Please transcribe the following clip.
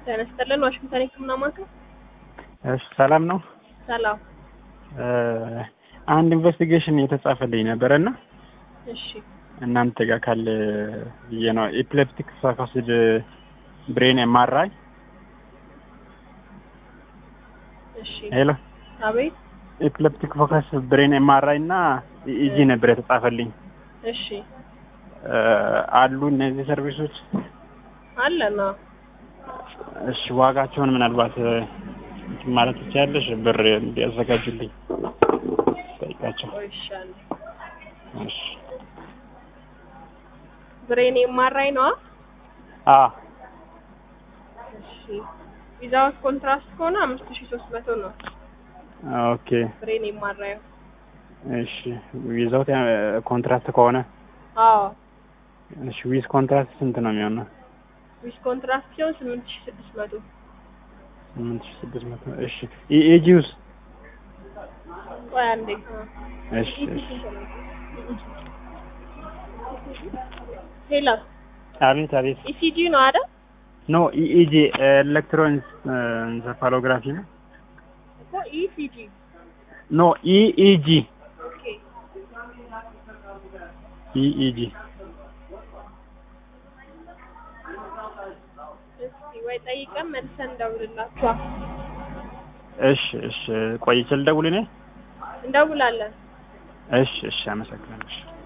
ጤና ይስጥልን። ዋሽንግተን የህክምና ማዕከል። እሺ ሰላም ነው። ሰላም። አንድ ኢንቨስቲጌሽን የተጻፈልኝ ነበረና እሺ እናንተ ጋር ካለ ብዬ ነው። ኤፒሌፕቲክ ሳካሲድ ብሬን ኤምአርአይ። እሺ። ሄሎ አቤት። ኤፒሌፕቲክ ፎከስ ብሬን ኤምአርአይ እና ኢጂ ነበር የተጻፈልኝ። እሺ አሉ እነዚህ ሰርቪሶች? አለና እሺ ዋጋቸውን ምናልባት እንትን ማለት ትችያለሽ? ብር እንዲያዘጋጁልኝ ጠይቃቸው። ይሻል። እሺ ብሬን የማራይ ነዋ። አ እሺ ዊዛውት ኮንትራስት ከሆነ አምስት ሺ ሶስት መቶ ነው ኦኬ ብሬን የማራዩ። እሺ ዊዛውት ኮንትራክት ከሆነ አዎ እሺ ዊዝ ኮንትራክት ስንት ነው የሚሆነው? ዊዝ ኮንትራስት ሲሆን ስምንት ሺ ስድስት መቶ ስምንት ሺህ ስድስት መቶ እሺ ኢኤጂውስ? ቆይ አንዴ እሺ እሺ ሄሎ አቤት አቤት ኢሲጂ ነው አይደል? ኖ ኢኢጂ ኤሌክትሮኢንሰፋሎግራፊ ነው። እኮ ኢሲጂ ኖ ኢኢጂ ኦኬ ኢኢጂ እስኪ ወይ ጠይቀን መልሰን እንደውልላችኋል። እሺ እሺ ቆይቼ ልደውል እኔ? እንደውላለን። እሺ እሺ አመሰግናለሁ።